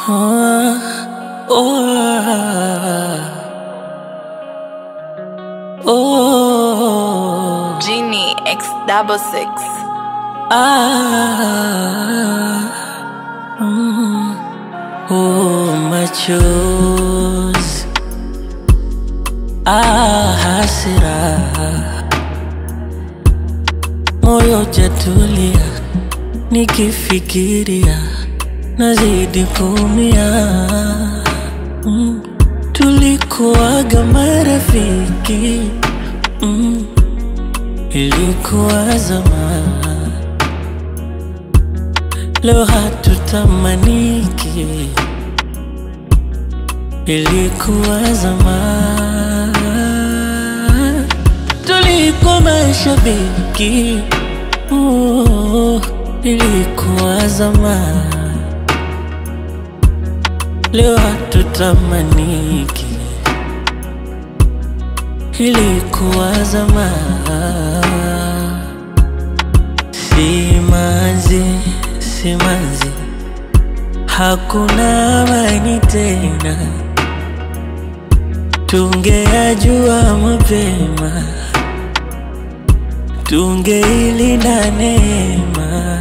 Ah, oh, oh, Genie X double six. ah, mm, oh, machozi, ah, hasira, moyo jatulia, nikifikiria nazidi kuumia. Mm, tulikuwaga marafiki mm, ilikuwa zamani, leo hatutamaniki, ilikuwa zamani, tulikuwa mashabiki oh, ilikuwa zamani, leo hatutamaniki, ilikuwa zamani. Simanzi, simanzi, hakuna amani tena. Tungeyajua mapema, tungeilinda neema.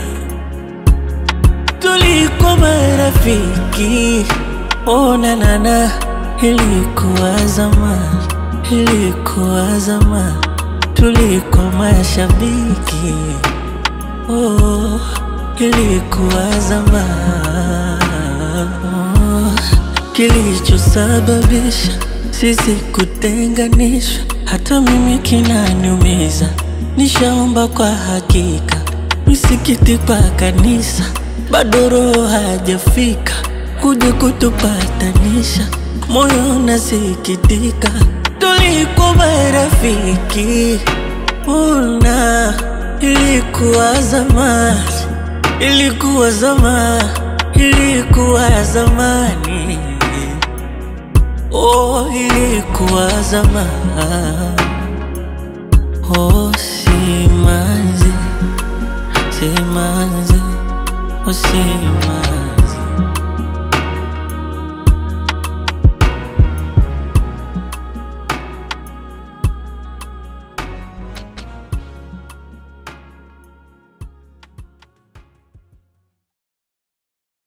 Tulikuwa marafiki, ona nana, ilikuwa zamani, ilikuwa zamani. Tulikuwa mashabiki, oh, ilikuwa zamani. Oh, Kilichosababisha sisi kutenganishwa, hata mimi kinaniumiza. Nishaomba kwa hakika, misikiti kwa kanisa, bado roho hajafika kuja kutupatanisha. Moyo unasikitika, tulikuwa marafiki, una ilikuwa zamani, ilikuwa zamani, ilikuwa zamani, oh, ilikuwa zamani, oh, simanzi, simanzi, oh, simanzi.